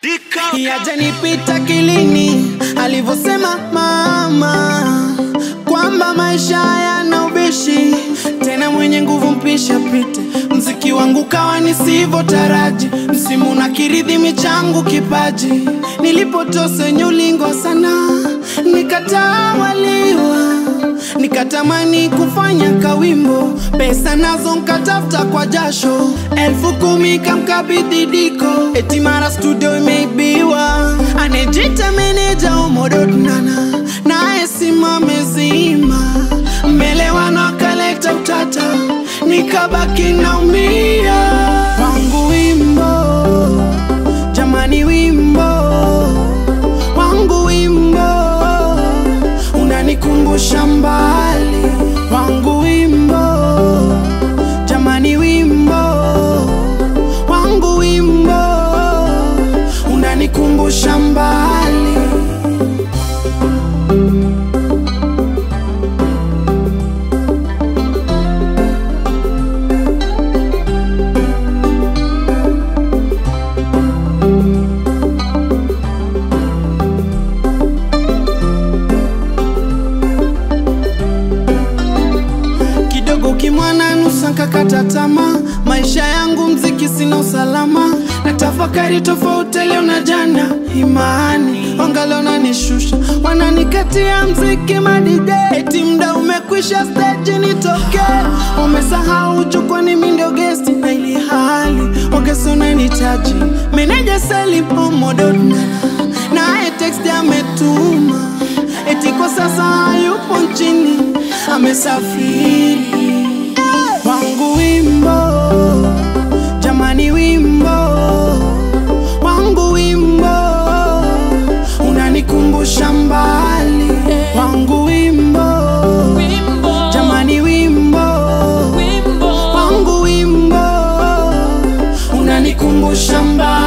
yajanipita kilini alivyosema mama kwamba maisha yana ubishi tena mwenye nguvu mpisha pite mziki wangu kawa nisivyotaraji msimu na kiridhi michangu kipaji nilipotose nyulingo sana nikatawaliwa nikatamani kufanya kawimbo pesa nazo nkatafuta kwa jasho elfu kumi kamkabidhi diko eti mara studio imeibiwa anejita meneja umododnana naye simame zima mbele wanakaleta utata nikabaki naumia wangu wimbo jamani wimbo wangu wimbo unanikumbusha mbali wangu wimbo jamani wimbo wangu wimbo unanikumbusha mbali kidogo kimwana nusa nkakata tamaa maisha yangu mziki sina usalama na tafakari tofauti leo na jana imani wangaleo nanishusha wananikatia mziki madide eti mda umekwisha stage nitoke umesahau jukwani mindo gesti na ili hali wagesonanitaji meneja selipomododna naye text ametuma eti kwa sasa hayupo nchini amesafiri wangu wimbo jamani wimbo wangu wimbo unanikumbusha mbali wangu wimbo jamani wimbo wangu wimbo unanikumbusha mbali